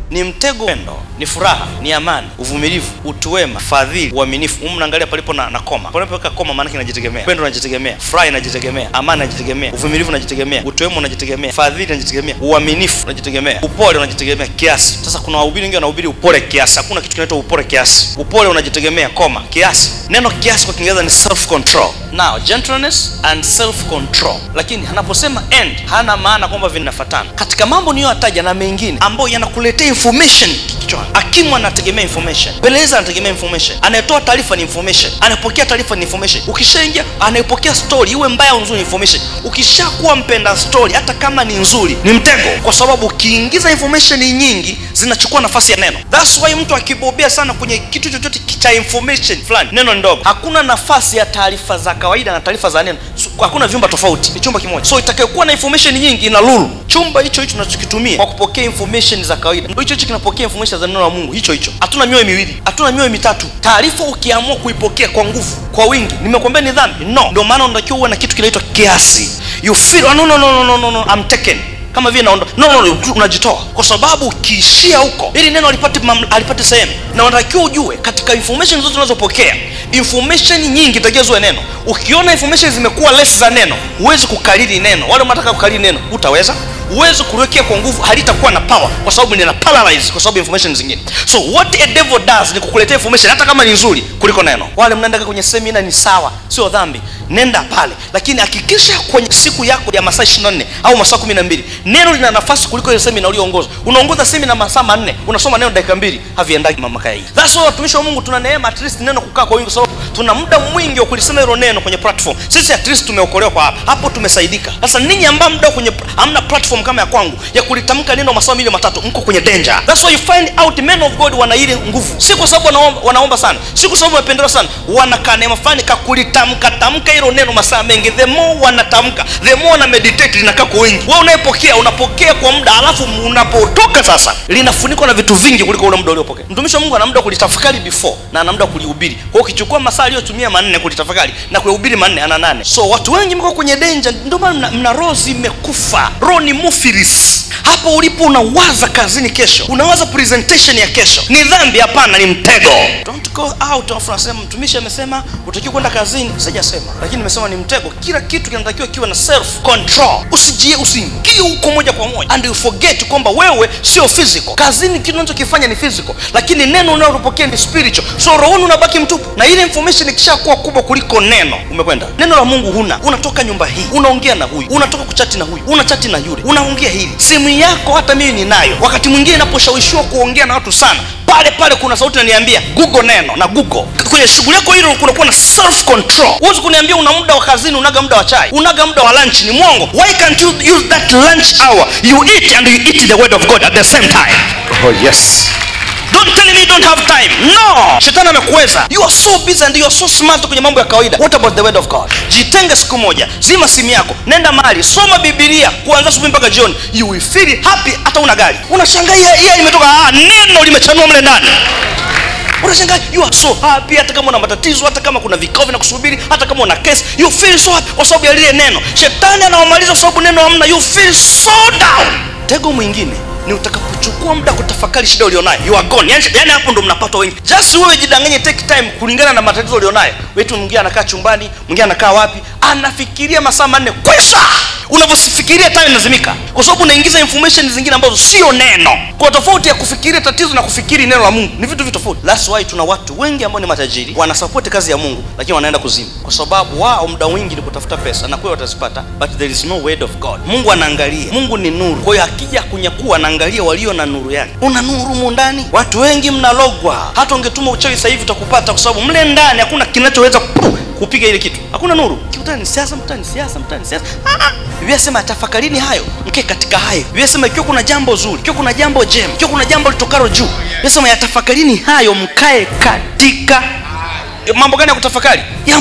ni mtego pendo ni furaha ni amani uvumilivu utu wema fadhili uaminifu humu mnaangalia palipo na, na koma panapoweka koma maanake inajitegemea pendo unajitegemea furaha inajitegemea amani inajitegemea uvumilivu unajitegemea utu wema unajitegemea fadhili unajitegemea uaminifu unajitegemea upole unajitegemea kiasi sasa kuna wahubiri wengi wanahubiri upole kiasi hakuna kitu kinaitwa upole kiasi upole unajitegemea koma kiasi neno kiasi kwa kiingereza ni self control now gentleness and self control lakini anaposema end hana maana kwamba vinafatana katika mambo niyoyataja na mengine ambayo yanakuletea information kichwani hakimu anategemea information peleleza anategemea information anayetoa taarifa ni information anayepokea taarifa ni information ukishaingia anayepokea story iwe mbaya au nzuri ni information ukishakuwa mpenda story hata kama ni nzuri ni mtego kwa sababu ukiingiza information nyingi zinachukua nafasi ya neno thats why mtu akibobea sana kwenye kitu chochote cha information fulani neno ni ndogo hakuna nafasi ya taarifa za kawaida na taarifa za neno so, hakuna vyumba tofauti ni chumba kimoja so itakayokuwa na information nyingi ina lulu chumba hicho hicho tunachokitumia kwa kupokea information za kawaida ndio hicho hicho kinapokea information za neno la mungu hicho hicho hatuna mioyo miwili hatuna mioyo mitatu taarifa ukiamua kuipokea kwa nguvu kwa wingi nimekwambia ni dhambi no ndio maana unatakiwa uwe na kitu kinaitwa kiasi you feel oh, no, no, no, no, no, no, no, I'm taken kama vile naondoa no, no, no, unajitoa kwa sababu ukiishia huko ili neno alipate alipate sehemu na unatakiwa ujue katika information zote unazopokea information nyingi takiwa ziwe neno ukiona information zimekuwa less za neno huwezi kukariri neno wale unataka kukariri neno utaweza huwezi kuliwekea kwa nguvu halitakuwa na power kwa sababu nina paralyze kwa sababu information zingine so what a devil does ni kukuletea information hata kama ni nzuri kuliko neno wale mnaenda kwenye semina ni sawa sio dhambi nenda pale lakini hakikisha kwenye siku yako ya masaa 24 au masaa 12 neno lina nafasi kuliko ile semina ulioongoza unaongoza semina masaa manne unasoma neno dakika mbili haviendaki mamaka hii that's why watumishi wa Mungu tuna neema at least neno kukaa kwa wingi kwa sababu tuna muda mwingi wa kulisema hilo neno kwenye platform sisi at least tumeokolewa kwa hapa hapo tumesaidika sasa ninyi ambao muda kwenye hamna platform kama ya kwangu ya kulitamka neno masaa mili matatu mko kwenye danger that's why you find out men of God wana ile nguvu si kwa sababu wanaomba, wanaomba sana si kwa sababu wamependelewa sana wanakaa neema fulani kakulitamka tamka hilo neno masaa mengi the more wanatamka the more wana meditate linakaa kwa wingi wewe unayepokea unapokea kwa muda alafu unapotoka sasa linafunikwa na vitu vingi kuliko ule muda uliopokea mtumishi wa Mungu ana muda kulitafakari before na ana muda kulihubiri kwa hiyo ukichukua masaa aliyotumia manne kulitafakari na kulihubiri manne ana nane so watu wengi mko kwenye danger ndio maana mna, mna roho zimekufa roho ni mufilis hapo ulipo unawaza kazini kesho unawaza presentation ya kesho ni dhambi hapana ni mtego don't go out alafu unasema mtumishi amesema utakiwa kwenda kazini sijasema lakini nimesema ni mtego kila kitu kinatakiwa kiwe na self control usijie usiingie huko moja kwa moja and you forget kwamba wewe sio physical kazini kitu unachokifanya ni physical lakini neno unalopokea ni spiritual so rohoni unabaki mtupu na ile information ikishakuwa kubwa kuliko neno umekwenda neno la mungu huna unatoka nyumba hii unaongea na huyu unatoka kuchati na huyu unachati na yule unaongea hili simu yako hata mimi ninayo wakati mwingine inaposhawishiwa kuongea na watu sana pale pale kuna sauti inaniambia google neno na google kwenye shughuli yako hilo kunakuwa na self control huwezi kuniambia una muda wa kazini unaga muda wa chai unaga muda wa lunch ni mwongo why can't you use that lunch hour you eat and you eat the word of god at the same time Oh, yes. don't tell me you don't have time no shetani amekuweza you are so busy and you are so smart kwenye mambo ya kawaida what about the word of god jitenge siku moja zima simu yako nenda mahali soma bibilia kuanzia asubuhi mpaka jioni you will feel happy hata una gari unashangaa hii imetoka ah, neno limechanua mle ndani unashangaa you are so happy hata kama una matatizo hata kama kuna vikao vinakusubiri hata kama una kesi you feel so happy kwa sababu ya lile neno shetani anawamaliza kwa sababu neno hamna you feel so down tego mwingine ni utakapochukua muda kutafakari shida ulionayo you are gone yani, yani hapo ndo mnapata wengi just wewe jidanganye take time kulingana na matatizo ulionayo wetu mwingine anakaa chumbani mwingine anakaa wapi anafikiria masaa manne kwisha unavyofikiria time inazimika kwa sababu unaingiza information zingine ambazo sio neno kwa tofauti ya kufikiria tatizo na kufikiri neno la mungu ni vitu vitu tofauti that's why tuna watu wengi ambao ni matajiri wanasapoti kazi ya mungu lakini wanaenda kuzimu kwa sababu wao muda mwingi ni kutafuta pesa na kweli watazipata but there is no word of god mungu anaangalia mungu ni nuru kwa hiyo akija kunyakua anaangalia walio na nuru yake una nuru mu ndani watu wengi mnalogwa hata ungetuma uchawi sasa hivi utakupata kwa sababu mle ndani hakuna kinachoweza kupiga ile kitu hakuna nuru kikutani siasa mtani siasa mtani siasa ah, biblia sema tafakarini hayo mke katika hayo biblia sema ikiwa kuna jambo zuri ikiwa kuna jambo jema ikiwa kuna jambo litokalo juu biblia sema yatafakarini hayo mkae katika mambo gani ya kutafakari ya mungu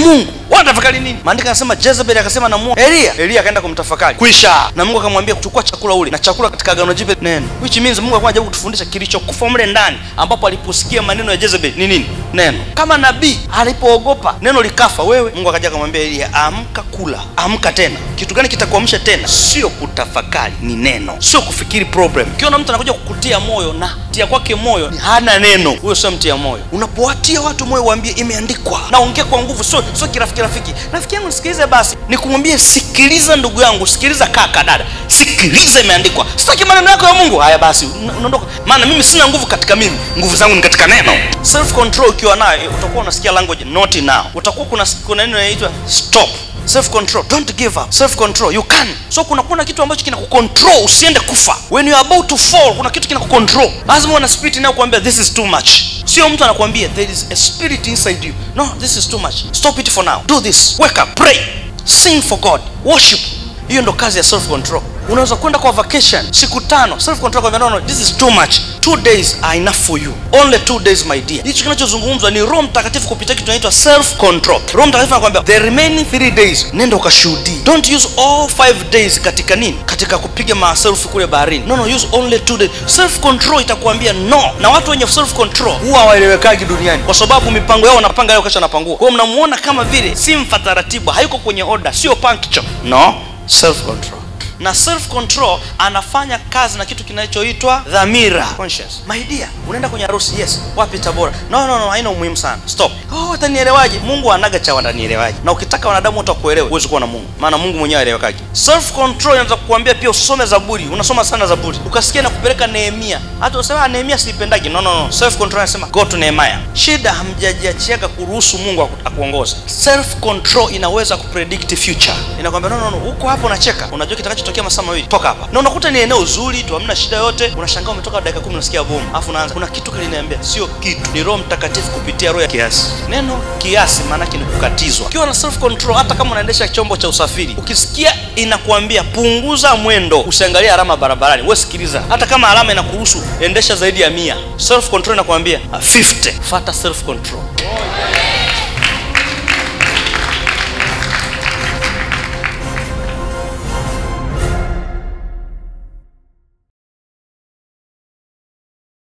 wanatafakari nini maandiko anasema jezebel akasema namuoa elia elia akaenda kumtafakari kwisha na mungu akamwambia kuchukua chakula ule na chakula katika agano jipya neno which means mungu alikuwa anajaribu kutufundisha kilichokufa mle ndani ambapo aliposikia maneno ya jezebel ni nini neno kama nabii alipoogopa neno likafa wewe mungu akaja akamwambia elia amka kula amka tena kitu gani kitakuamsha tena sio kutafakari ni neno sio kufikiri problem ukiona mtu anakuja kukutia moyo na tia kwake moyo ni hana neno huyo sio mtia moyo unapowatia watu moyo waambie imeandikwa naongea kwa nguvu sio sio kirafiki rafiki rafiki yangu nisikilize basi nikumwambie sikiliza ndugu yangu sikiliza kaka dada sikiliza imeandikwa sitaki maneno yako ya mungu haya basi una- unaondoka maana mimi sina nguvu katika mimi nguvu zangu ni katika neno self control ukiwa nayo eh, utakuwa unasikia language not now utakuwa kuna kuna neno inaitwa stop self control don't give up self control you can so kuna kuna kitu ambacho kina kucontrol usiende kufa when you are about to fall kuna kitu kina kucontrol lazima uwe na spirit inayokuambia this is too much sio mtu anakuambia there is a spirit inside you no this is too much stop it for now do this wake up pray sing for god worship hiyo ndo kazi ya self control unaweza kwenda kwa vacation siku tano self control kwa no, no, this is too much two days are enough for you only two days my dear hicho kinachozungumzwa ni roho mtakatifu kupitia kitu inaitwa self control roho mtakatifu anakuambia the remaining three days nenda ukashuhudie don't use all five days katika nini katika kupiga maselfi kule baharini no no use only two days self control itakuambia no na watu wenye self control huwa hawaelewekagi duniani kwa sababu mipango yao wanapanga leo kesho anapangua kwa hiyo mnamuona kama vile si mfa taratibu hayuko kwenye order sio punctual no self control na self control anafanya kazi na kitu kinachoitwa dhamira conscious my dear unaenda kwenye harusi yes wapi tabora no no no haina umuhimu sana stop oh watanielewaje mungu anaga cha watanielewaje na ukitaka wanadamu wote wakuelewe huwezi kuwa na mungu maana mungu mwenyewe aelewekaje self control inaweza kukuambia pia usome zaburi unasoma sana zaburi ukasikia na kupeleka nehemia hata usema "Ah, nehemia siipendagi no no no self control anasema go to nehemia shida hamjajiachiaga kuruhusu mungu aku- akuongoze self control inaweza kupredict future inakwambia no no no huko hapo unacheka unajua kitakachotokea masaa mawili toka hapa na unakuta ni eneo zuri tu hamna shida yote unashangaa umetoka dakika kumi unasikia bomu alafu unaanza kuna kitu kiliniambia sio kitu ni roho mtakatifu kupitia roho ya kiasi neno kiasi maanake ni kukatizwa ukiwa na self control hata kama unaendesha chombo cha usafiri ukisikia inakuambia punguza mwendo usiangalie alama barabarani wewe sikiliza hata kama alama inakuruhusu endesha zaidi ya mia self control inakuambia ah, 50 fata self control